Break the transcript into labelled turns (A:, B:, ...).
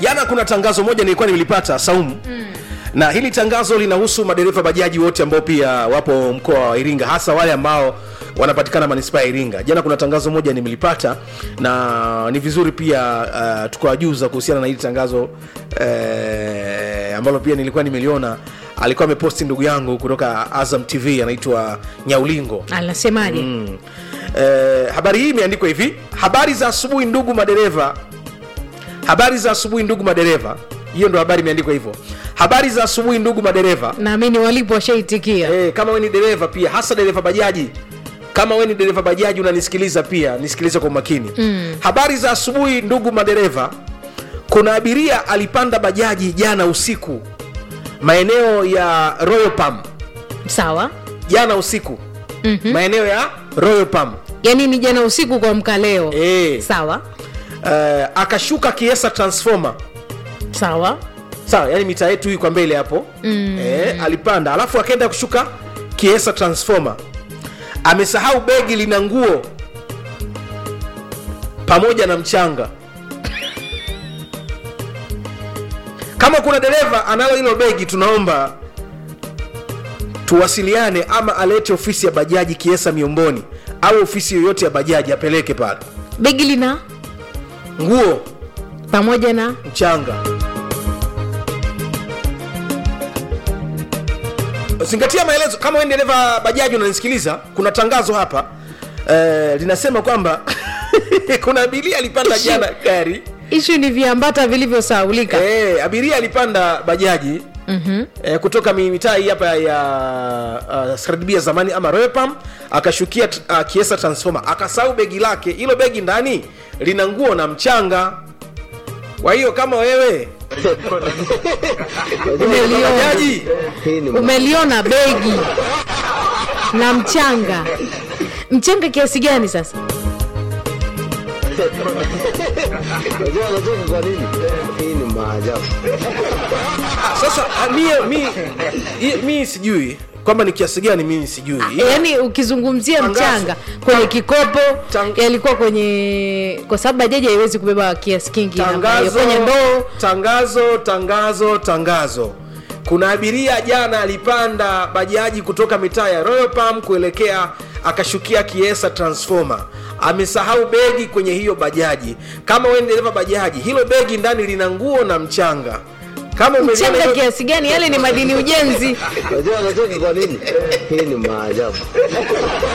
A: jana kuna tangazo moja nilikuwa nilipata Saumu mm. na hili tangazo linahusu madereva bajaji wote ambao pia wapo mkoa wa Iringa, hasa wale ambao wanapatikana manispaa ya Iringa. Jana kuna tangazo moja nimelipata na ni vizuri pia uh, tukawajuza kuhusiana na hili tangazo uh, ambalo pia nilikuwa nimeliona alikuwa ameposti ndugu yangu kutoka Azam TV anaitwa Nyaulingo.
B: anasemaje
A: Mm. Eh, habari hii imeandikwa hivi: habari za asubuhi ndugu madereva, habari za asubuhi ndugu madereva. Hiyo ndo habari imeandikwa hivyo, habari za asubuhi ndugu madereva.
B: naamini walipo washaitikia
A: Eh, kama we ni dereva pia, hasa dereva bajaji, kama we ni dereva bajaji unanisikiliza pia, nisikilize kwa umakini mm. habari za asubuhi ndugu madereva. Kuna abiria alipanda bajaji jana usiku maeneo ya Royal Palm,
B: sawa
A: jana usiku
B: Mhm.
A: maeneo ya Royal Palm
B: yaani ni jana usiku kuamka leo
A: Eh.
B: sawa
A: uh, akashuka kiesa transformer
B: sawa
A: sawa yani mita yetu hii kwa mbele hapo mm. eh, alipanda alafu akaenda kushuka kiesa transformer amesahau begi lina nguo pamoja na mchanga kama kuna dereva analo hilo begi tunaomba tuwasiliane ama alete ofisi ya bajaji kiesa miomboni au ofisi yoyote ya bajaji apeleke pale
B: begi lina
A: nguo
B: pamoja na
A: mchanga zingatia maelezo kama wewe ni dereva bajaji unanisikiliza kuna tangazo hapa eh, linasema kwamba kuna abiria alipanda jana gari
B: ishu ni viambata vilivyosaulika
A: eh, abiria alipanda bajaji
B: Mhm.
A: eh, kutoka mi- mitaa hii hapa ya uh, skradibia zamani ama roepam akashukia uh, kiesa transformer akasahau begi lake hilo begi ndani lina nguo na mchanga kwa hiyo kama wewe
B: Umeliona.
A: bajaji
B: umeliona begi na mchanga mchanga kiasi gani sasa
C: Unajua anacheka kwa nini? Hii ni maajabu.
A: Ah, sasa ah, mie mi, i- mi sijui kwamba ni kiasi gani mimi sijui
B: yaani ukizungumzia
A: Tangazo.
B: mchanga kwenye kikopo
A: Tang-
B: yalikuwa kwenye kwa sababu bajaji haiwezi kubeba kiasi kingi namna hiyo.
A: tangazo
B: kwenye ndoo
A: tangazo tangazo tangazo kuna abiria jana alipanda bajaji kutoka mitaa ya Royal Palm kuelekea akashukia kiesa transformer amesahau begi kwenye hiyo bajaji kama wewe ni dereva bajaji hilo begi ndani lina nguo na mchanga kama umeliona
B: mchanga
A: hilo-
B: kiasi gani yale ni madini ujenzi
C: Unajua anacheka kwa nini? Hii ni maajabu.